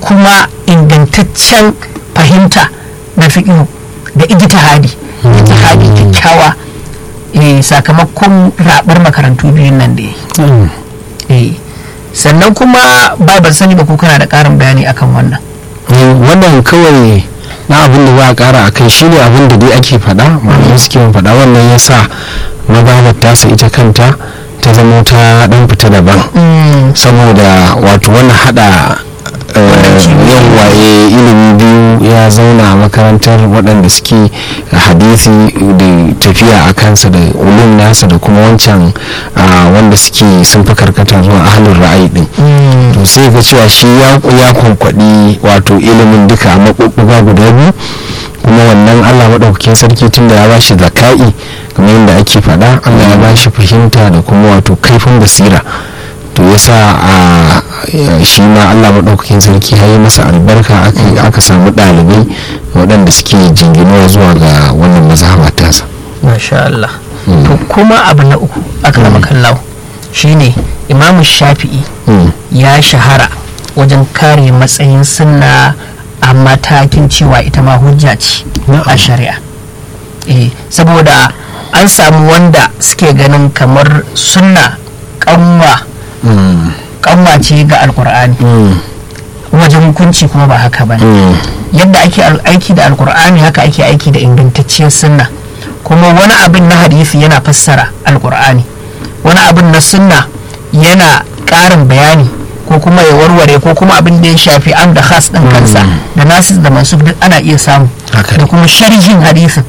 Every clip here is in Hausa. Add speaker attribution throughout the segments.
Speaker 1: kuma ingantaccen fahimta na fiƙihu da ijtihadi ijtihadi kyakkyawa eh, sakamakon rabar makarantu biyun nan da ya yi Eh, sannan kuma ba ban sani ba ko kana da ƙarin bayani akan wannan
Speaker 2: wannan kawai na abin da za a kara a kai shi ne abin da dai ake faɗa malamai suke yin faɗa wannan ya sa mababar tasa ita kanta ta zama ta ɗan fita daban saboda wato wannan hada yawa ilimi biyu ya zauna a makarantar waɗanda suke hadisi da tafiya a kansa da ulum nasa da kuma wancan ah, wanda suke sun fi karkata zuwa ahalin ra'ayi din to sai ga cewa shi ya ya kwankwaɗi wato ilimin duka a maɓuɓɓuga guda biyu kuma wannan allah maɗaukakin sarki tun da ya ba shi zaka'i kamar yadda ake faɗa allah ya ba shi fahimta da kuma wato kaifin basira to yasa a shi ma allah maɗaukakin sarki ya yi masa albarka aka- aka samu ɗalibai waɗanda suke jinginuwa zuwa ga wannan mazhaba tasa
Speaker 1: masha Allah to kuma abu na uku akrama kallahu shine imamu shafi'i
Speaker 2: Mm.
Speaker 1: ya shahara wajen kare matsayin sunna a matakin cewa ita ma hujja ce
Speaker 2: Na'am.
Speaker 1: a shari'a eh saboda an samu wanda suke ganin kamar sunna kanwa
Speaker 2: Mm.
Speaker 1: kanwa ce ga alkur'ani
Speaker 2: Mm.
Speaker 1: wajen hukunci kuma ba haka ba
Speaker 2: Mm.
Speaker 1: yadda ake al- aiki da alkur'ani haka ake aiki da ingantacciyar sunna kuma wani abin na hadisi yana fassara alkur'ani wani abin na sunna yana ƙarin bayani ko kuma ya warware ko kuma abin da ya shafi am da khas ɗin kansa da nasis da masu duk ana iya samu
Speaker 2: Haka
Speaker 1: da
Speaker 2: ne.
Speaker 1: kuma sharhin hadisin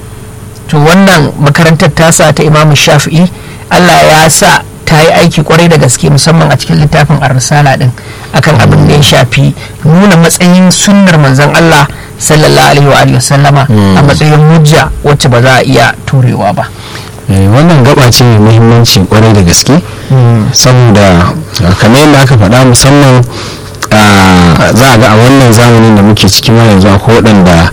Speaker 1: to wannan makarantar tasa ta imamu shafi'i allah ya sa ta yi aiki kwarai da gaske musamman a cikin littafin ar-risala din akan abin da ya shafi nuna matsayin sunnar manzon allah sallallahu alaihi wa alihi wasallama a matsayin hujja wacce ba za a iya turewa ba
Speaker 2: Eh, wannan gaba ce mai muhimmanci kwarai da gaske saboda ah, kamar yadda aka faɗa musamman ah, za a ga a wannan zamanin da muke ciki ma yanzu akwai waɗanda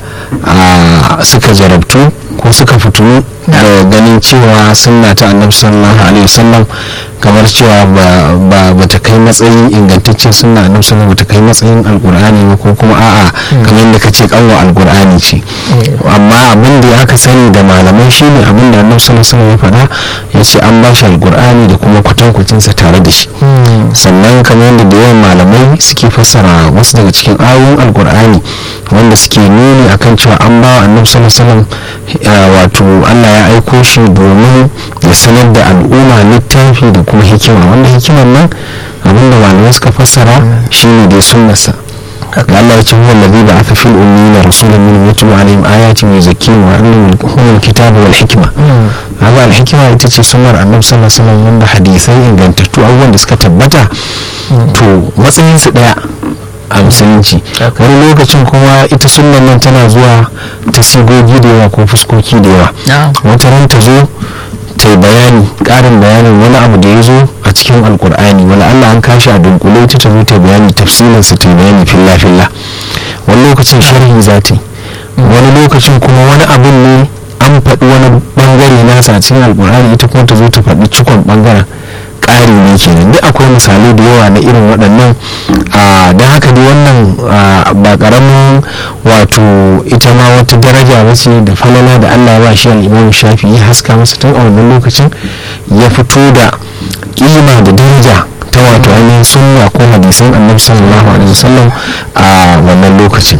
Speaker 2: ah, suka jarabtu ko suka fito da ganin cewa sunna ta annabi sallallahu alaihi wasallam kamar cewa ba ba ba ta kai matsayin ingantaccen sunna annabi sallallahu ba ta kai matsayin alkur'ani ba ko kuma a'a kamar yadda kace kanwa alkur'ani ce amma abin da aka sani da malamai shine abin da annabi sallallahu alaihi wasallam ya faɗa ya ce an ba shi alkur'ani da kuma kwatankwacinsa tare da shi sannan kamar yadda da yawan malamai suke fassara wasu daga cikin ayoyin alkur'ani wanda suke nuni akan cewa an ba wa annabi sallallahu alaihi wasallam eh, wato Allah ya aiko shi domin ya sanar da al'umma littafi da kuma hikima wanda hikimar nan abinda malamai suka fassara shine dai sunnarsa da Allah ya ce huwa alladhi ba'atha fil ummiyina rasulan minhum yatlu alaihim ayatin wa yuzakkihim wa yu'allimuhum al-kitaba wal hikma haka al-hikma ita ce sunnar annabi sallallahu alaihi wasallam wanda hadisai ingantattu abubuwan da suka tabbata to matsayin su daya a musulunci
Speaker 1: Okay.
Speaker 2: wani lokacin kuma ita sunnan nan tana zuwa ta sigogi da yawa ko fuskoki da yawa
Speaker 1: na'am
Speaker 2: wata ran ta zo ta yi bayani ƙarin bayanin wani abu da ya zo a cikin alkur'ani wani allah an kashi a dunkule ta ta zo ta yi bayani tafsirinsa ta yi bayani filla filla wani lokacin sharhi za ta yi wani lokacin kuma wani abin ne an faɗi wani bangare nasa a cikin alkur'ani ita kuma ta zo ta faɗi cikon bangaren ƙari ne kenan duk akwai misalai da yawa na irin waɗannan don haka dai wannan ah, ba ƙaramin wato ita ma wata daraja ba ce da falala da allah ba shi al'imamu shafi ya haska masa tun a wannan lokacin ya fito da ƙima da daraja ta wato ainihin sunna ko hadisan annabi sallallahu alaihi wasallam a wannan lokacin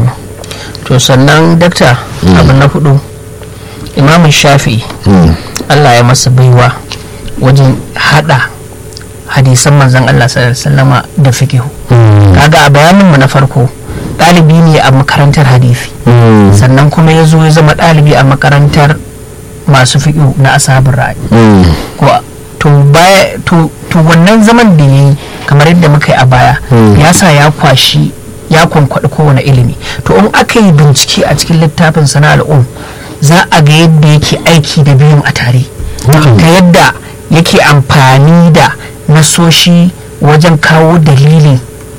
Speaker 1: to sannan dakta abu na hudu imamun shafi'i
Speaker 2: Mm.
Speaker 1: Allah ya masa baiwa wajen hada hadisan manzon Allah sallallahu alaihi wasallama da fikihu
Speaker 2: Mm.
Speaker 1: kaga a bayanin mu na farko ɗalibi ne a makarantar hadisi
Speaker 2: Mm.
Speaker 1: sannan kuma ya zo ya zama ɗalibi a makarantar masu fikihu na asabin ra'ayi
Speaker 2: Mm.
Speaker 1: ko to baya to to wannan zaman da yayi kamar yadda muka yi a baya
Speaker 2: Mm.
Speaker 1: ya sa ya kwashi ya kwankwaɗi kowane ilimi to in aka yi bincike a cikin littafin sana al'um za a ga yadda yake aiki da biyun a tare
Speaker 2: Na'am.
Speaker 1: ta yadda yake amfani da nasoshi wajen kawo dalili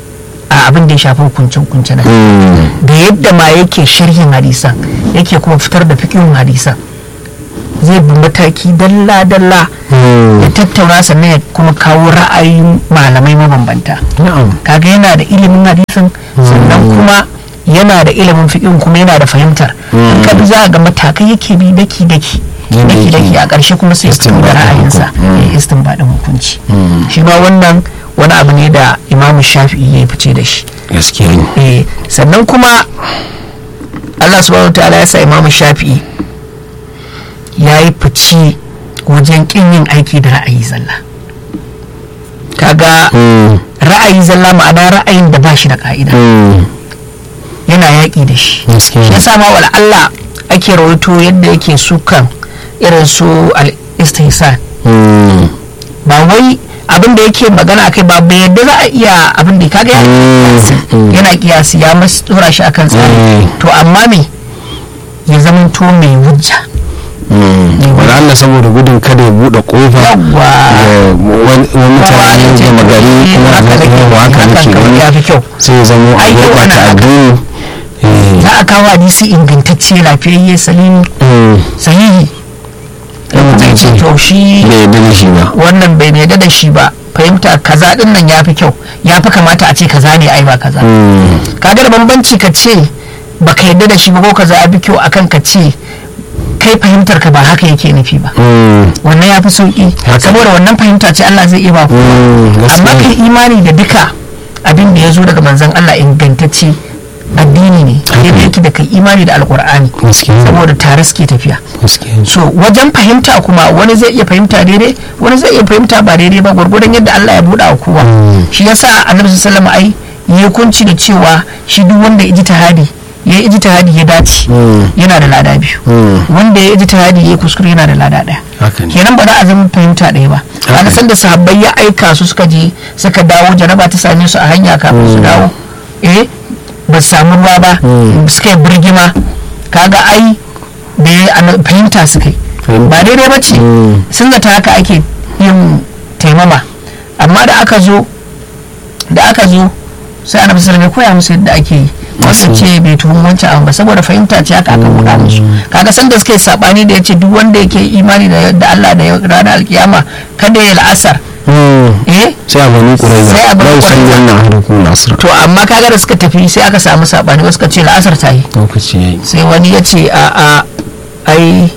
Speaker 1: a abin da ya shafi hukunce-hukunce na
Speaker 2: Mm.
Speaker 1: da yadda ma yake sharhin hadisan yake kuma fitar da fikihun hadisan zai bi mataki dalla-dalla ya tattauna sannan ya kuma kawo ra'ayin malamai mabambanta
Speaker 2: na'am
Speaker 1: kaga yana da ilimin hadisin sannan kuma yana da ilimin fiƙin kuma yana da fahimtar in ka bi za ga matakai yake bi daki daki
Speaker 2: Yadda
Speaker 1: daki daki
Speaker 2: yake
Speaker 1: a ƙarshe kuma sai ya fito da
Speaker 2: istinbadin
Speaker 1: ra'ayinsa
Speaker 2: hukum.
Speaker 1: ya istinbadin hukunci shi ma wannan wani abu ne da imamu shafi'i ya fice da shi
Speaker 2: gaskiya ne
Speaker 1: eh sannan kuma Allah subhanahu ta'ala ya sa imamu shafi'i ya yi fici wajen kin yin aiki da ra'ayi zalla kaga
Speaker 2: Mm,
Speaker 1: ra'ayi zalla ma'ana ra'ayin da ba shi da ka'ida
Speaker 2: mm,
Speaker 1: yana yaƙi da shi
Speaker 2: gaskiya
Speaker 1: shi
Speaker 2: ne
Speaker 1: yasa ma wala Allah ake rawaito yadda yake sukan irin su al-istihsan
Speaker 2: Mm,
Speaker 1: ba wai abin da yake magana akai ba bai yadda za a iya abin da kaga ya
Speaker 2: Mm,
Speaker 1: yana kiyasi ya mas dora shi akan tsari
Speaker 2: Mm.
Speaker 1: to amma me ya zamanto mai hujja
Speaker 2: mm. wala Allah saboda gudun kada ya buɗe ƙofa
Speaker 1: yawwa
Speaker 2: ga wani wani mutane gama gari kuma
Speaker 1: haka
Speaker 2: a
Speaker 1: nake
Speaker 2: yawa haka
Speaker 1: hakan
Speaker 2: nake
Speaker 1: kamar
Speaker 2: gani
Speaker 1: ya fi kyau
Speaker 2: sai ya zama a
Speaker 1: Ai, yau
Speaker 2: gurɓata
Speaker 1: ana haka.
Speaker 2: addini Eh,
Speaker 1: za a kawo hadisi ingantacce lafiyayye salimi
Speaker 2: mm,
Speaker 1: sahihi
Speaker 2: ya mutum ce
Speaker 1: to shi
Speaker 2: bai yarda da shi ba
Speaker 1: wannan bai yarda da shi ba fahimta kaza din nan ya fi kyau ya fi kamata a ce kaza ne ai ba kaza
Speaker 2: Mm,
Speaker 1: kaga da bambanci ka ce baka yarda da shi ba ko kaza ya fi kyau akan ka ce kai fahimtar ka ba haka yake nufi ba
Speaker 2: mm,
Speaker 1: wannan ya fi sauki
Speaker 2: Haka.
Speaker 1: saboda wannan fahimta ce Allah zai iya ba ku
Speaker 2: mm,
Speaker 1: amma
Speaker 2: gaskiya
Speaker 1: kai imani da duka abin da ya zo daga manzon Allah ingantacce addini ne daidai yake da kai imani da alkur'ani
Speaker 2: gaskiya
Speaker 1: saboda tare suke tafiya
Speaker 2: gaskiya
Speaker 1: so wajen fahimta kuma wani zai iya fahimta daidai wani zai iya fahimta ba daidai ba gwargwadon yadda Allah ya buɗa wa kowa shi yasa annabi sallallahu alaihi ai ya kunci da cewa shi duk wanda ya ji tahadi ya yi tahadi ya dace
Speaker 2: Mm,
Speaker 1: yana da lada biyu
Speaker 2: mm,
Speaker 1: wanda ya ji tahadi ya yi kuskure yana da lada ɗaya
Speaker 2: haka ne
Speaker 1: kenan ba za a zama fahimta ɗaya ba kaga san da sahabbai ya aika su suka je suka dawo janaba ta same su a hanya kafin su dawo eh ba su samu ruwa ba suka yi birgima kaga ai da ya ana- fahimta suka yi
Speaker 2: Fahimta.
Speaker 1: ba daidai ba ce
Speaker 2: Mm.
Speaker 1: sun zata haka ake yin taimama amma da aka zo da aka zo sai annabi sallallahu alaihi wasallam ya koya musu yadda ake yi wasu ce bai tuhum wancan abu ba saboda fahimta ce haka aka buɗa musu kaga san da suka yi sabani da yace duk wanda yake imani da da Allah da ranar alkiyama kada ya la'asar
Speaker 2: Mm,
Speaker 1: eh
Speaker 2: sai a bani ƙuraiza
Speaker 1: Sai a Bani
Speaker 2: bai san
Speaker 1: Quraiza.
Speaker 2: wannan harkun nasir
Speaker 1: to amma kaga da suka tafi sai aka samu sabani wasu ka ce la'asar ta yi
Speaker 2: lokaci ya yi
Speaker 1: sai wani ya ce a a ai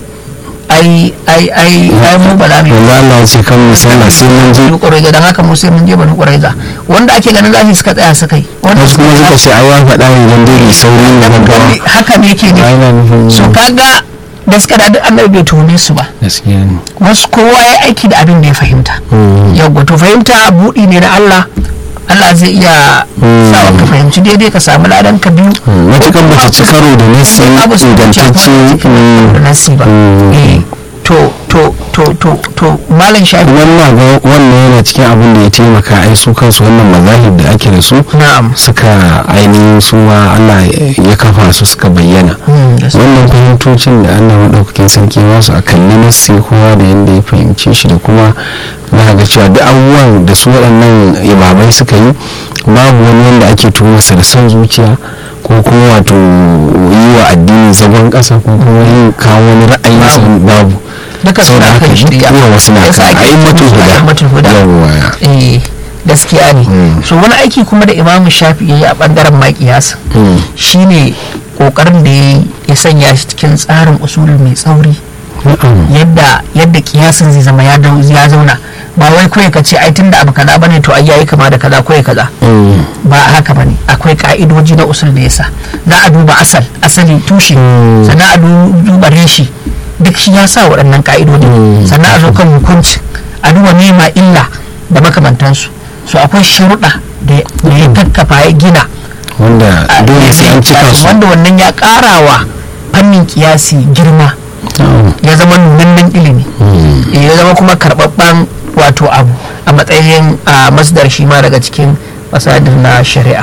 Speaker 1: ai ai ai ai mu ba za mu yi
Speaker 2: yanzu Allah ya ce kan mu sallah sai mun je
Speaker 1: banu ƙuraiza don haka mu sai mun je banu ƙuraiza wanda ake ganin zafi suka tsaya suka yi wanda
Speaker 2: wasu kuma suka ce ai ya faɗa ne don dai mai sauri ne gaggawa
Speaker 1: haka ne yake
Speaker 2: ai
Speaker 1: ne
Speaker 2: na nufin
Speaker 1: so kaga da suka da duk annabi bai tuhume su ba
Speaker 2: gaskiya ne
Speaker 1: wasu kowa ya aiki da abin da ya fahimta
Speaker 2: Mm,
Speaker 1: yawwa to fahimta buɗi ne na Allah Allah zai iya
Speaker 2: Mm.
Speaker 1: sawa ka fahimci daidai ka samu ladan ka biyu
Speaker 2: mm, matukan ba ta ci karo da nasi
Speaker 1: babu su
Speaker 2: ingantacce mm,
Speaker 1: da nasi ba
Speaker 2: Mm.
Speaker 1: eh to to to to to malam shafi
Speaker 2: wannan ga wannan yana cikin abin da ya taimaka ai su kansu wannan mazahib da ake da su
Speaker 1: na'am
Speaker 2: suka ainihin su ma Allah ya kafa su suka bayyana
Speaker 1: Mm, yes.
Speaker 2: wannan fahimtocin da Allah maɗaukakin sarki masu a kalli nassi kowa da yadda ya fahimce shi da kuma za ga cewa duk abubuwan da su waɗannan imamai suka yi babu wani wanda ake tuhumarsa da son zuciya ko kuma wato yi wa addini zagon ƙasa ko kuma yin kawo wani ra'ayi
Speaker 1: Babu.
Speaker 2: babu
Speaker 1: duka
Speaker 2: sau
Speaker 1: suna
Speaker 2: da haka
Speaker 1: kan shirya
Speaker 2: yawa wasu na
Speaker 1: Yasa
Speaker 2: kan
Speaker 1: ake
Speaker 2: a yi matul
Speaker 1: kiransu
Speaker 2: huda
Speaker 1: a'immatul huda.
Speaker 2: yawa
Speaker 1: eh gaskiya ne
Speaker 2: Mm.
Speaker 1: so wani aiki kuma da imamu shafi ya yi a bangaren maƙiyasa
Speaker 2: Mm.
Speaker 1: shine kokarin da ya yi ya sanya shi cikin tsarin usuli mai tsauri
Speaker 2: na'am
Speaker 1: yadda yadda kiyasin zai zama ya dau- ya zauna ba wai kawai ka ce ai tunda abu kaza bane to ai yayi kama da kaza kawai kaza
Speaker 2: Mm.
Speaker 1: ba haka bane akwai ka'idoji na usul da yasa za a duba asal asali tushe
Speaker 2: Mm.
Speaker 1: sannan a du- duba reshi duk shi ya sa waɗannan ka'idoji
Speaker 2: Mm.
Speaker 1: sannan a zo kan hukunci a duba nema illa da makamantansu so akwai sharuɗa da da ya kakkafa ya gina
Speaker 2: wanda
Speaker 1: a-
Speaker 2: dole sai an cika su
Speaker 1: wanda wannan ya ƙarawa fannin kiyasi girma
Speaker 2: na'am
Speaker 1: ya zama nunannen ilimi
Speaker 2: Mm.
Speaker 1: ya zama kuma karɓaɓɓen wato abu a matsayin a masdar shi ma daga cikin masadir na shari'a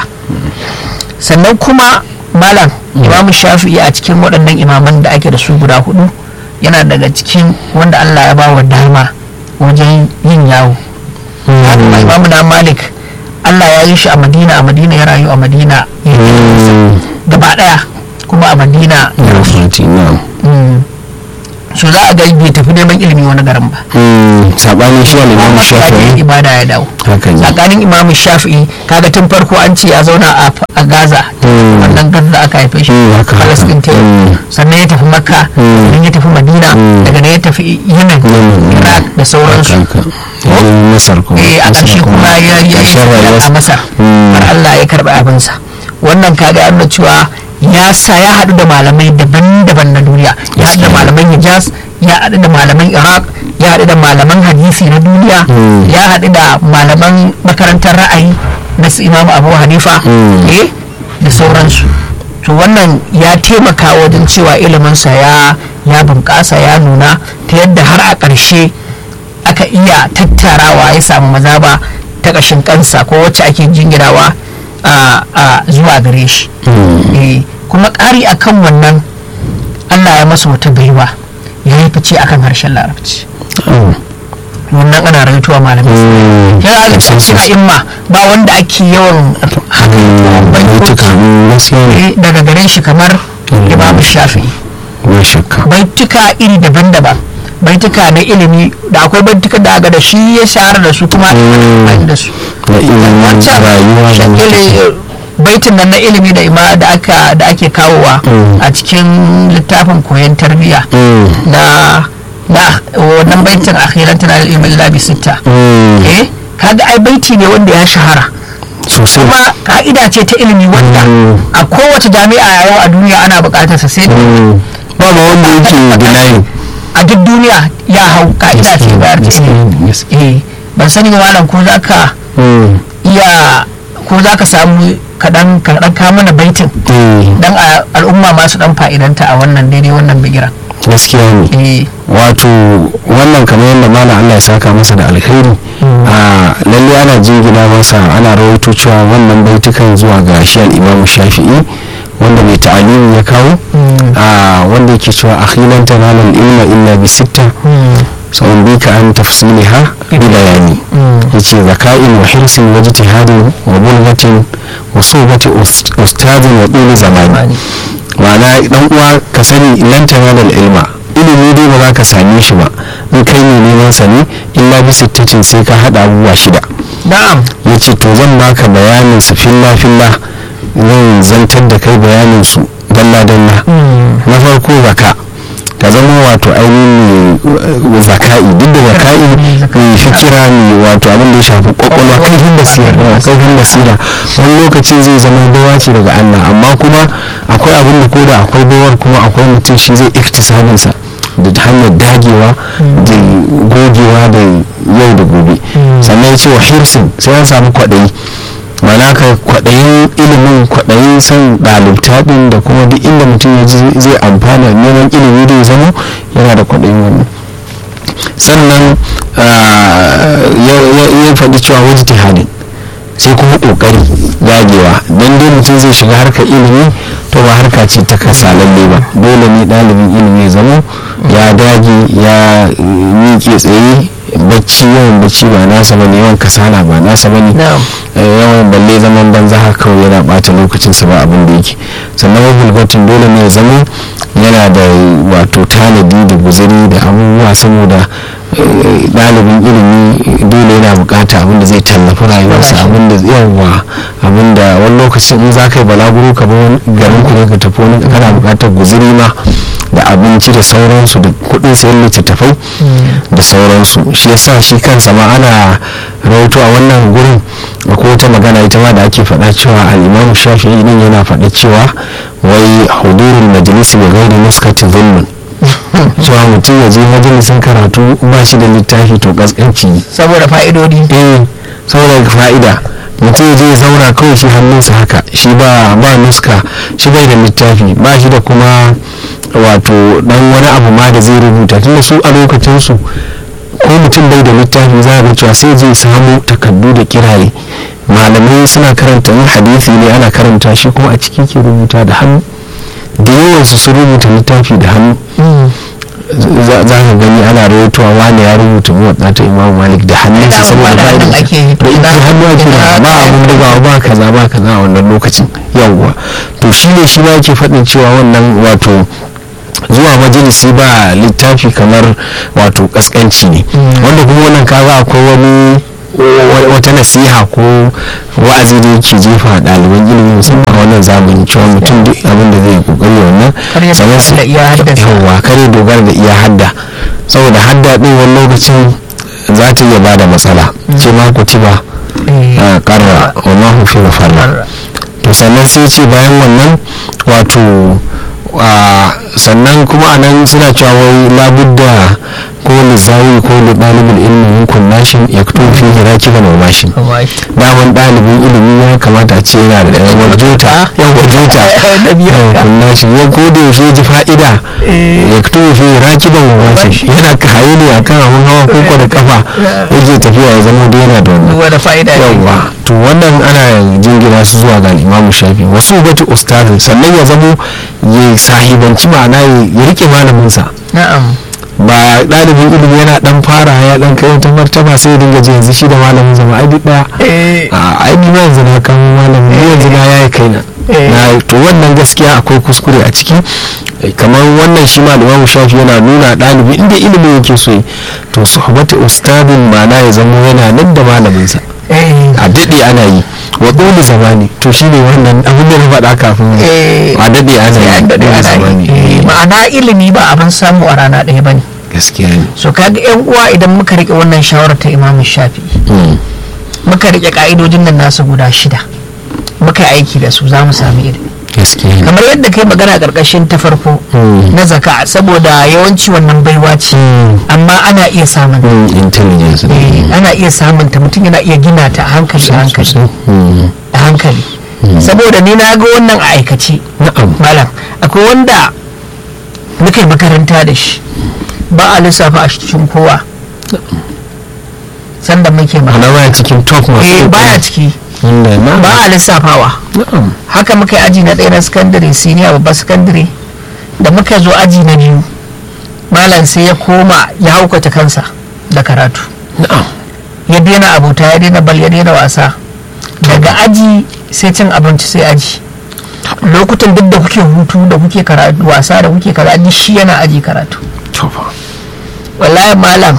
Speaker 1: sannan kuma malam imamu shafi'i a cikin waɗannan imaman da ake da su guda hudu yana daga cikin wanda allah ya ba wa dama wajen yin yawo haka ma imamu na malik allah ya yi shi a madina a madina ya rayu a madina ya yi
Speaker 2: Mm.
Speaker 1: gaba ɗaya kuma a madina ya
Speaker 2: ya
Speaker 1: rasu
Speaker 2: fahimci na'am
Speaker 1: Mm. so za a ga bai tafi neman ilimi wani garin ba
Speaker 2: sabanin shi al-imam
Speaker 1: ya je
Speaker 2: shafi'i
Speaker 1: ibada ya dawo
Speaker 2: haka ne
Speaker 1: tsakanin imamu shafi'i kaga tun farko an ce ya zauna a a gaza
Speaker 2: Mm.
Speaker 1: wannan gaza da aka haife shi
Speaker 2: Mm, haka, haka.
Speaker 1: palestine ta yau.
Speaker 2: Mm.
Speaker 1: sannan ya tafi makka
Speaker 2: Mm.
Speaker 1: sannan ya tafi madina
Speaker 2: Mm.
Speaker 1: daga nan ya tafi yemen
Speaker 2: Yemen,
Speaker 1: iraq da sauransu
Speaker 2: haka ya je masar kuma
Speaker 1: eh a
Speaker 2: Masar
Speaker 1: ƙarshe kuma ya ya yi
Speaker 2: ƙarshen
Speaker 1: tafiya a
Speaker 2: rayuwarsa.
Speaker 1: masar
Speaker 2: Mm.
Speaker 1: har allah ya karɓi abinsa wannan kaga ya nuna cewa ya sa ya haɗu da malamai daban-daban na duniya ya haɗu da
Speaker 2: Gaskiya.
Speaker 1: malaman hijaz ya haɗu da malaman iraq ya haɗu da malaman hadisi na duniya
Speaker 2: Mm.
Speaker 1: ya haɗu da malaman makarantar ra'ayi na su imamu abu hanifa
Speaker 2: Mm.
Speaker 1: eh da sauransu to wannan ya taimaka wajen cewa iliminsa ya ya bunƙasa ya nuna ta yadda har a ƙarshe aka iya tattarawa ya samu mazaba ta ƙashin kansa ko wacce ake jingirawa a a zuwa gare shi
Speaker 2: Mm.
Speaker 1: Eh, kuma ƙari akan wannan allah ya masa wata baiwa ya yi fice akan harshen larabci
Speaker 2: Oh.
Speaker 1: wannan ana raituwa malamai
Speaker 2: Mm.
Speaker 1: yana da
Speaker 2: Sosai,
Speaker 1: cikin
Speaker 2: sosai.
Speaker 1: imma ba wanda ake yawan haka
Speaker 2: Mm, baituka, mm, gaskiya ne
Speaker 1: eh, daga gare shi kamar
Speaker 2: Mm.
Speaker 1: imamu shafi'i
Speaker 2: ba shakka
Speaker 1: baituka iri daban-daban baituka na ilimi da akwai baituka da aga da shi ya shahara da su kuma
Speaker 2: Mm.
Speaker 1: amfani da su
Speaker 2: na ilimin
Speaker 1: wancan
Speaker 2: rayuwa da
Speaker 1: shakili baitin nan na ilimi da ima da aka da ake kawowa
Speaker 2: Mm.
Speaker 1: a cikin littafin koyon tarbiyya
Speaker 2: Mm.
Speaker 1: na na wannan baitin akhiran tana da ilimin labi sitta
Speaker 2: Mm.
Speaker 1: eh kaga ai baiti ne wanda ya shahara
Speaker 2: sosai
Speaker 1: kuma ka'ida ce ta ilimi wanda
Speaker 2: Mm.
Speaker 1: a kowace jami'a a yau a duniya ana bukatar sa sai
Speaker 2: Mm. ba ma wanda yake denying
Speaker 1: a duk duniya ya hau ka'ida ce bayar ta ilimi eh ban sani ba malam ko za ka
Speaker 2: Mm.
Speaker 1: iya ko za ka samu kaɗan kaɗan ka mana baitin
Speaker 2: Mm.
Speaker 1: dan a- al'umma masu dan fa'idanta a wannan daidai wannan bigiran
Speaker 2: gaskiya ne
Speaker 1: eh
Speaker 2: wato wannan kamar yadda malam Allah ya saka masa da alkhairi a lalle ana jingina masa ana rawaito cewa wannan baitukan zuwa ga shi al-Imam Shafi'i wanda mai ta'alimi ya kawo a wanda yake cewa akhilan tanalul ilma illa bi sitta sa'un bika an tafsiliha bi bayani yace zaka'in wa hirsin wa ijtihadin wa bulghatin wa suhbati ust- ustadin wa duli zamani ma'ana dan uwa ka sani lan tanalul ilma ilimi dai ba za ka same shi ba in kai ne neman sa ne illa bi sittatin sai ka hada abubuwa shida
Speaker 1: na'am
Speaker 2: yace to zan baka bayanin su filla filla zan zantar da kai bayanin su dalla dalla na farko zaka ka zama wato ainihin mai zaka'i duk da zaka'i mai fikira ne wato abin da ya shafi kwakwalwa kaifin basira yawa, kaifin basira wani lokacin zai zama bawa ce daga Allah amma kuma akwai abin da koda akwai bawar kuma akwai mutum shi zai iktisabin sa da hanyar dagewa da gogewa da yau da gobe sannan ya ce wa hirsin sai an samu kwaɗayi mana ka kwaɗayin ilimin kwaɗayin son ɗalibta ɗin da kuma duk inda mutum ya ji zai amfana neman ilimi da ya zama yana da kwaɗayin wannan sannan ah, ya- ya ya faɗi cewa wajen tihadin sai kuma ƙoƙari dagewa don dai mutum zai shiga harkar ilimi to ba harka ce ta kasa lalle ba dole ne ɗalibin ilimi ya zama ya dage ya eh, miƙe tsaye bacci yawan bacci ba nasa bane yawan kasala ba nasa bane
Speaker 1: na'am
Speaker 2: Eh, yawan balle zaman banza haka kawai yana bata lokacinsa ba abin da yake sannan mabulgatin dole ne ya zama yana da wato tanadi da guzuri da abubuwa saboda eh, ɗalibin ilimi dole yana bukata abin da zai tallafi rayuwarsa abin da yawa abin da wani lokacin in za ka yi balaguro ka bar wani garin ku ne ka tafi wani kana bukatar guzuri ma da abinci da sauransu da kuɗin sayan littattafai da sauransu shi yasa shi kansa ma ana rahoto a wannan gurin akwai wata magana ita ma da ake faɗa cewa al'imamu shafi'i din yana faɗa cewa wai hudurul majalisi bi ghairi nuskati zulmun cewa mutum ya je majalisin karatu ba shi da littafi to kaskanci ne
Speaker 1: saboda fa'idodi
Speaker 2: eh saboda fa'ida mutum ya je ya zauna kawai shi hannunsa haka shi ba ba nuska shi bai da littafi ba shi da kuma wato dan wani abu ma da zai rubuta tunda su a lokacin su ko mutum bai da littafi za a ga cewa sai zai samu takardu da kiraye malamai suna karanta in hadisi ne ana karanta shi kuma a ciki ke rubuta da hannu da yawansu sun rubuta littafi da hannu za za ka gani ana rawaitowa wani ya rubuta muwaɗa ta imam malik da hannunsa
Speaker 1: Da
Speaker 2: saboda
Speaker 1: da
Speaker 2: ba
Speaker 1: hannun
Speaker 2: da
Speaker 1: ake yi,
Speaker 2: da ita hannu ake da ba abun bugawa ba kaza ba kaza a wannan lokacin yawwa to shi ne shi ma yake faɗin cewa wannan wato zuwa majalisi ba littafi kamar wato kaskanci ne wanda kuma wannan kaga akwai wani wata nasiha ko wa'azi da yake jefa ɗaliban ilimi musamman a wannan zamani cewa mutum duk abin da zai kokari wannan
Speaker 1: sannan su
Speaker 2: yawa kare dogara da iya hadda saboda hadda ɗin wani lokacin za ta iya bada matsala ce ma kutiba a karra wa ma hufi farra to sannan sai ce bayan wannan wato sannan kuma anan suna cewa wai labudda ko lizawi ko da ɗalibin ilimin hukun nashin ya fito fi hira kifa na mashin daman ɗalibin ilimi ya kamata a ce yana da ɗan warjota yan warjota hukun nashin ya gode yaushe ji fa'ida ya fito fi hira kifa na mashin yana kaye ne a kan abun hawa ko da kafa yake tafiya ya zama da yana da wannan yawa to wannan ana jingina su zuwa ga imamu shafi wasu batu ustazin sannan ya zamo ya sahibanci ma'ana ya rike malaminsa
Speaker 1: na'am
Speaker 2: ba ɗalibin ilimi yana dan fara ya dan kai wata martaba sai ya dinga ji yanzu shi da malamin zama ai duk daya a ai ni ma yanzu na kan malamin ni yanzu na yayi kaina na to wannan gaskiya akwai kuskure a ciki kamar wannan shi malamin shafi yana nuna ɗalibi inda ilimin yake so to suhbatu ustadin ma'ana ya zama yana nan da malaminsa a daɗe ana yi wa dole zamani to shi ne wannan abin da na faɗa kafin a daɗe ana yi dole zamani
Speaker 1: ma'ana ilimi ba abin samu a rana ɗaya ba ne
Speaker 2: gaskiya ne
Speaker 1: so kaga yan uwa idan muka rike wannan shawarar ta imamu shafi muka rike ka'idojin nan nasu guda shida muka yi aiki da su za mu sami ilimi kamar yadda kai magana karkashin ta farko na zaka saboda yawanci wannan baiwa ce amma ana iya samun
Speaker 2: intelligence
Speaker 1: ana iya samun ta mutum yana iya gina ta a hankali a hankali a hankali saboda ni na ga wannan a aikace malam akwai wanda muka yi makaranta da shi ba a lissafa a cikin kowa sanda muke
Speaker 2: ma baya cikin top masu
Speaker 1: baya ciki ba a lissafawa haka muka yi aji na ɗaya na sakandare siniya babba sakandare da muka zo aji na biyu malam sai ya koma ya haukata kansa da karatu ya daina abota ya daina bal ya daina wasa daga aji sai cin abinci sai aji lokutan duk da kuke hutu da kuke karatu wasa da kuke karatu shi yana aji karatu wallahi malam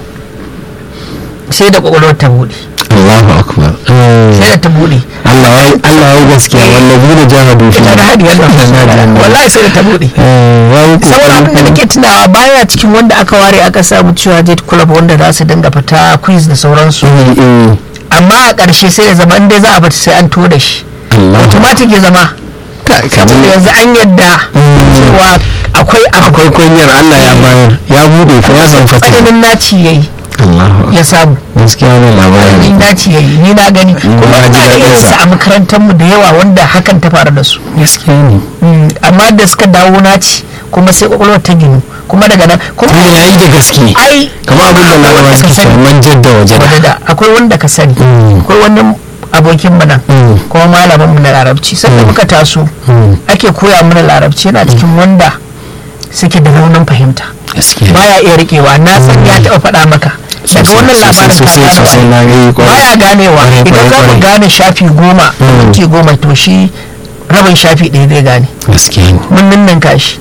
Speaker 1: sai da kwakwalwar ta buɗe
Speaker 2: Allahu akbar
Speaker 1: sai da ta buɗe
Speaker 2: Allah ya Allah ya gaskiya wallahi da jahadu fi
Speaker 1: ita da hadi wallahi sai da ta buɗe saboda abin da nake tunawa baya cikin wanda aka ware aka samu cewa jet club wanda za su dinga fita quiz da sauransu amma a ƙarshe sai ya zama inda za a bata sai an to da shi automatic ya zama saboda yanzu an yadda cewa akwai
Speaker 2: akwai kwanyar Allah ya bayar ya bude ko ya san fata
Speaker 1: tsananin naci yayi ya samu
Speaker 2: gaskiya ne labarin
Speaker 1: in dace yayi ni na gani kuma
Speaker 2: ji
Speaker 1: ina
Speaker 2: daɗin
Speaker 1: irin
Speaker 2: sa.
Speaker 1: su a makarantar mu da yawa wanda hakan ta faru da su
Speaker 2: gaskiya ne
Speaker 1: amma da suka dawo naci kuma sai kwakwalwar ta ginu kuma daga nan kuma
Speaker 2: kuma ya yi da gaske
Speaker 1: ai
Speaker 2: kamar abin da larabawa suke cewa man jadda waje da
Speaker 1: wadda akwai wanda ka sani
Speaker 2: Mm.
Speaker 1: akwai wani abokin mu nan
Speaker 2: Mm.
Speaker 1: kuma malamin mu na larabci sanda muka taso
Speaker 2: Mm.
Speaker 1: ake koya mana larabci yana cikin wanda suke da raunin fahimta
Speaker 2: gaskiya
Speaker 1: baya iya rikewa na san ya taɓa faɗa maka daga wannan labarin ka
Speaker 2: sosai
Speaker 1: gane
Speaker 2: sosai na yi kwarai
Speaker 1: baya ganewa
Speaker 2: Kwarai,
Speaker 1: idan za
Speaker 2: kwarai,
Speaker 1: mu
Speaker 2: kwarai.
Speaker 1: gane shafi goma
Speaker 2: Mm.
Speaker 1: minti goma to shi rabin shafi ɗaya zai gane
Speaker 2: gaskiya ne
Speaker 1: mun ninninka shi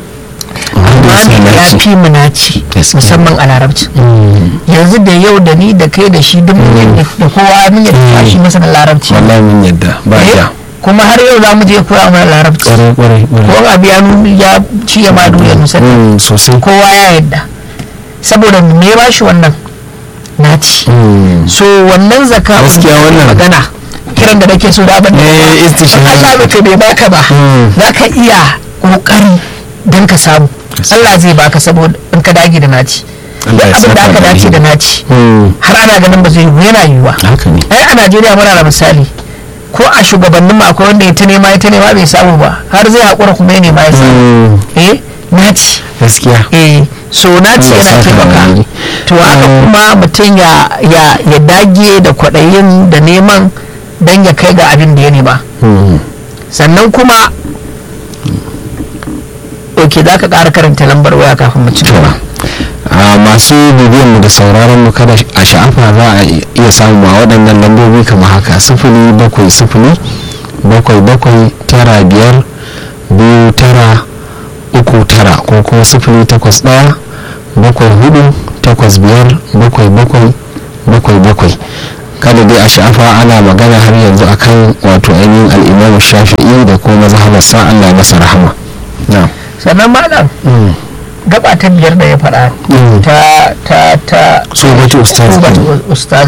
Speaker 2: Wanda ya
Speaker 1: amma
Speaker 2: sa
Speaker 1: ya
Speaker 2: naci.
Speaker 1: fi mu naci
Speaker 2: Gaskiya.
Speaker 1: musamman a larabci
Speaker 2: Mm.
Speaker 1: yanzu da yau da ni da kai da shi duk mun yadda da kowa mun yadda shi masa na larabci
Speaker 2: wallahi mun yadda ba
Speaker 1: Eh,
Speaker 2: ja
Speaker 1: kuma har yau za mu je koya mana larabci
Speaker 2: kwarai kwarai
Speaker 1: ko
Speaker 2: kwarai
Speaker 1: abu ya nuna ya ci ya ma duniya musamman
Speaker 2: Mm, sosai
Speaker 1: kowa ya yadda saboda me ba shi wannan naci
Speaker 2: Mm.
Speaker 1: so wannan zaka
Speaker 2: Gaskiya wannan-
Speaker 1: magana kiran da nake so da abin da
Speaker 2: Eh, istishhadi.
Speaker 1: Allah bai bai baka ba
Speaker 2: Mm.
Speaker 1: za ka iya kokari don ka samu
Speaker 2: Gaskiya.
Speaker 1: Allah zai baka saboda in ka dage da naci
Speaker 2: Allah ya
Speaker 1: abin da
Speaker 2: saka
Speaker 1: aka
Speaker 2: da
Speaker 1: dace da
Speaker 2: alheri.
Speaker 1: naci
Speaker 2: Mm.
Speaker 1: har ana ganin ba zai yiwu yana yiwuwa
Speaker 2: haka ne
Speaker 1: ai a Najeriya muna da misali ko a shugabannin mu akwai wanda ya ta nema ya ta nema bai samu ba har zai haƙura kuma ya nema ya samu
Speaker 2: Mm.
Speaker 1: eh naci
Speaker 2: gaskiya
Speaker 1: eh so naci
Speaker 2: Allah ya
Speaker 1: yana
Speaker 2: saka da
Speaker 1: taimaka
Speaker 2: alheri.
Speaker 1: to haka
Speaker 2: Mm.
Speaker 1: kuma mutum ya ya ya dage da kwaɗayin da neman don ya kai ga abin da ya nema
Speaker 2: Mm.
Speaker 1: sannan kuma ok za ka ƙara karanta lambar waya kafin mu ci gaba
Speaker 2: a masu bibiyan mu da sauraron mu kada a sha'afa za a iya samu a waɗannan lambobi kamar haka sifili bakwai sifili bakwai bakwai tara biyar biyu tara uku tara ko kuma sifili takwas ɗaya bakwai hudu takwas biyar bakwai bakwai bakwai bakwai kada dai a sha'afa ana magana har yanzu akan wato ainihin al'imam shafi'i da kuma mazhabarsa allah masa rahama na
Speaker 1: sannan malam gaba ta biyar da ya faɗa ta ta ta
Speaker 2: tsobatu ustaz
Speaker 1: tsobatu ustaz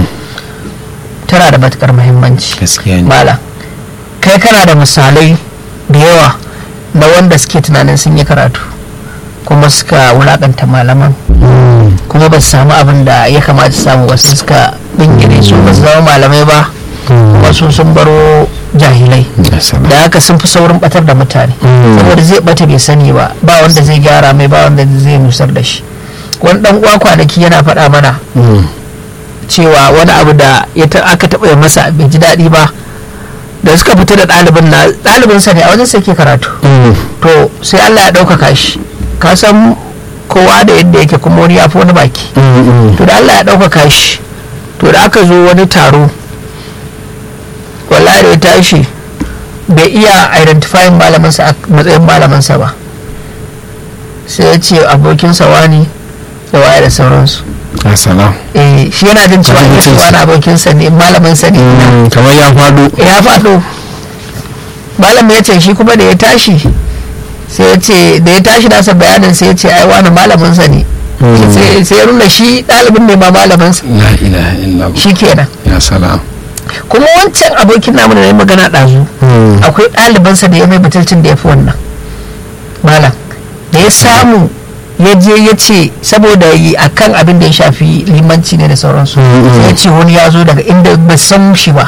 Speaker 1: tana da matukar muhimmanci
Speaker 2: gaskiya ne
Speaker 1: malam kai kana da misalai da yawa na wanda suke tunanin sun yi karatu kuma suka wulakanta malaman kuma ba su samu abin da ya kamata su samu wasu suka bingire su ba su zama malamai ba wasu sun baro jahilai da haka sun fi saurin batar da mutane saboda zai bata bai sani ba ba wanda zai gyara mai ba wanda zai nusar da shi wani dan uwa kwanaki yana faɗa mana cewa wani abu da ya ta- aka taɓa yi masa bai ji daɗi ba da suka fita da ɗalibin na ɗalibinsa ne a wajen sai ke karatu to sai Allah ya ɗaukaka shi ka san kowa da yadda yake kuma wani ya fi wani baki to da Allah ya ɗaukaka shi to da aka zo wani taro wallahi da ya tashi bai iya identifying malamansa a matsayin malamansa ba sai ya ce abokinsa wani da waye da sauransu
Speaker 2: assalam
Speaker 1: eh shi yana jin cewa
Speaker 2: Abokinsa.
Speaker 1: yesu wani abokinsa ne malaminsa ne
Speaker 2: kamar ya faɗo
Speaker 1: ya faɗo malam ya ce shi kuma da ya tashi sai ya ce da ya tashi nasa bayanin sai ya ce ai wani malaminsa ne sai sai ya nuna shi ɗalibin ne ma malaminsa
Speaker 2: la ilaha illallah
Speaker 1: shi kenan
Speaker 2: ya salam
Speaker 1: kuma wancan abokin namu da na yi magana ɗazu akwai ɗalibansa da ya mai batulcin da ya fi wannan malam da ya samu ya je ya ce saboda yi a kan abin da ya shafi limanci ne da sauransu sai ya ce wani ya zo daga inda bai san shi ba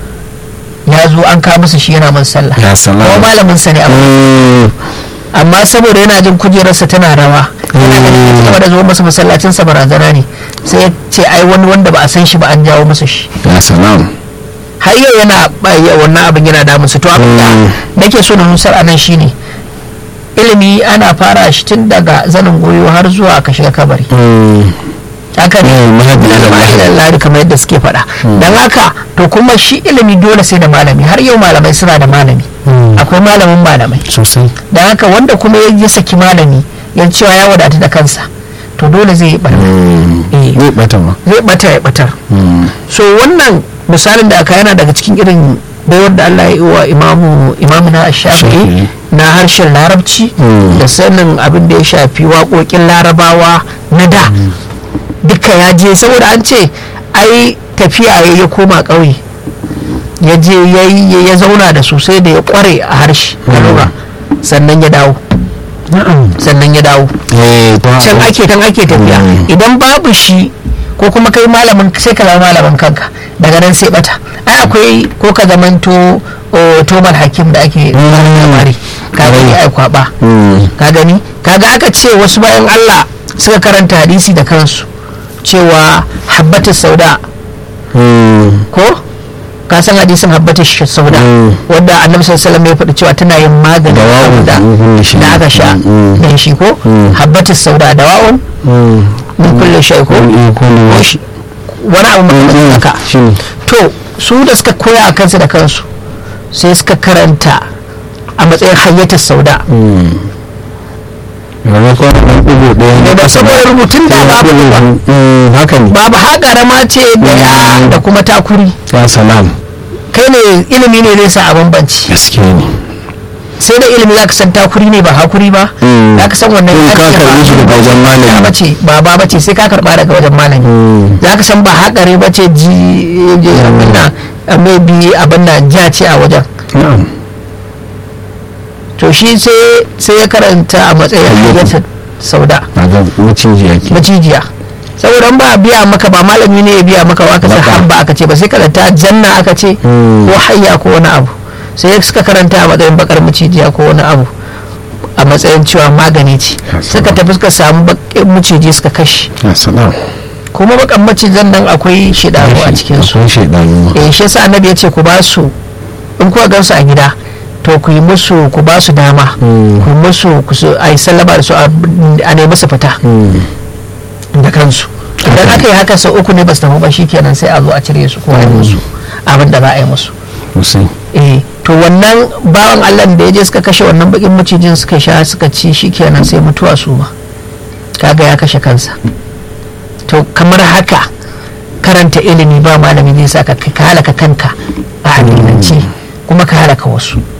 Speaker 1: ya zo an kawo masa shi yana man sallah
Speaker 2: ya salam
Speaker 1: kuma malamin sa ne amma amma saboda yana jin kujerarsa tana rawa yana ganin ya da zuwa masa masallacin sa barazana ne sai ya ce ai wani wanda ba a san shi ba an jawo masa shi
Speaker 2: ya salam
Speaker 1: har yau yana ya- wannan abin yana damun su to abin da nake so na nusar anan shine ilimi ana fara shi tun daga zanin goyo har zuwa ka shiga kabari haka ne
Speaker 2: Mm, mahadi ila mahadi.
Speaker 1: ila lari kamar yadda suke faɗa don haka to kuma shi ilimi dole sai da malami har yau malamai suna da malami akwai malamin malamai
Speaker 2: sosai
Speaker 1: don haka wanda kuma ya ya saki malami ya cewa ya wadatu da kansa to dole zai yi barna Eh.
Speaker 2: zai bata ma
Speaker 1: zai bata ya batar so wannan misalin da aka yana daga cikin irin baiwar da Allah ya yi wa imamu imamuna shafi'i
Speaker 2: Shafi'i.
Speaker 1: na harshen larabci
Speaker 2: Mm.
Speaker 1: da sanin abin da ya shafi waƙoƙin larabawa na da duka ya je saboda an ce ai tafiya ya ya koma ƙauye ya je ya yi- ya zauna da su sai da ya ƙware a harshe a lura sannan ya dawo sannan ya dawo
Speaker 2: eh ta
Speaker 1: can ake can ake tafiya
Speaker 2: Mm.
Speaker 1: idan babu shi ko kuma kai malamin sai ka zama malamin kanka daga nan sai bata ai akwai ko ka zamanto o, tomal hakim da ake labari ka gani ai kwaba ka gani kaga aka ce wasu bayan Allah suka karanta hadisi da kansu cewa habbatu sauda ko ka san hadisin habbatu sauda
Speaker 2: Mm.
Speaker 1: wanda annabi sallallahu alaihi wasallam ya faɗi cewa tana yin maganin
Speaker 2: Dawa'un
Speaker 1: abu da
Speaker 2: min kulli shay.
Speaker 1: da aka sha
Speaker 2: Mm.
Speaker 1: dan shi ko
Speaker 2: Mm.
Speaker 1: habbatu sauda dawa'un min kulle shay ko wani abu mai haka
Speaker 2: shine
Speaker 1: to su da suka koya a kansu da kansu sai suka karanta a matsayin hayyatar sauda
Speaker 2: maimakon ɗan ɗigo ɗaya
Speaker 1: da da saboda rubutun da babu
Speaker 2: Mm, haka ne
Speaker 1: babu haƙara ma ce da ya da kuma takuri
Speaker 2: ya salam
Speaker 1: kai ne ilimi ne zai sa a bambanci
Speaker 2: gaskiya ne
Speaker 1: sai da ilimi za ka san takuri ne ba hakuri ba
Speaker 2: Mm.
Speaker 1: za ka san wannan
Speaker 2: In
Speaker 1: ya
Speaker 2: ka
Speaker 1: ce ba-
Speaker 2: karɓi shi daga wajen malami.
Speaker 1: ba bace ba ba bace sai ka karɓa daga wajen malami
Speaker 2: Mm.
Speaker 1: za ka san ba haƙare ba ce ji ji abin nan maybe abin nan ja ce a wajen
Speaker 2: na'am
Speaker 1: to shi sai sai ya karanta a matsayin
Speaker 2: Hayyatu.
Speaker 1: hayyatar sauda
Speaker 2: a ga maciji yake
Speaker 1: macijiya saboda in ba a biya maka ba malami ne ya biya maka ba aka ce
Speaker 2: Baka.
Speaker 1: habba aka ce ba sai karanta janna aka ce
Speaker 2: Mm.
Speaker 1: ko hayya ko wani abu sai suka karanta a matsayin bakar macijiya ko wani abu a matsayin cewa magani ce
Speaker 2: Ya
Speaker 1: suka
Speaker 2: salam.
Speaker 1: tafi suka samu bakin maciji suka kashe
Speaker 2: ya salam
Speaker 1: kuma bakan macijin nan akwai shidanu a cikin su
Speaker 2: akwai shaidanu
Speaker 1: eh shi yasa annabi ya ce ku ba su in kuka gansu a gida to ku yi musu ku ba su dama
Speaker 2: Mm.
Speaker 1: ku yi musu ku su a yi sallama da su a a nemi su fita
Speaker 2: Mm.
Speaker 1: da kansu idan aka yi haka sau uku ne ba su tafi ba kenan sai a zo a cire su ko a yi musu abin da za a yi musu
Speaker 2: sosai
Speaker 1: eh to wannan bawan allah da ya je suka kashe wannan bakin macijin suka sha suka ci shi kenan sai mutuwa su ma kaga ya kashe kansa to kamar haka karanta ilimi ba malami zai sa ka halaka kanka a addinance kuma ka halaka wasu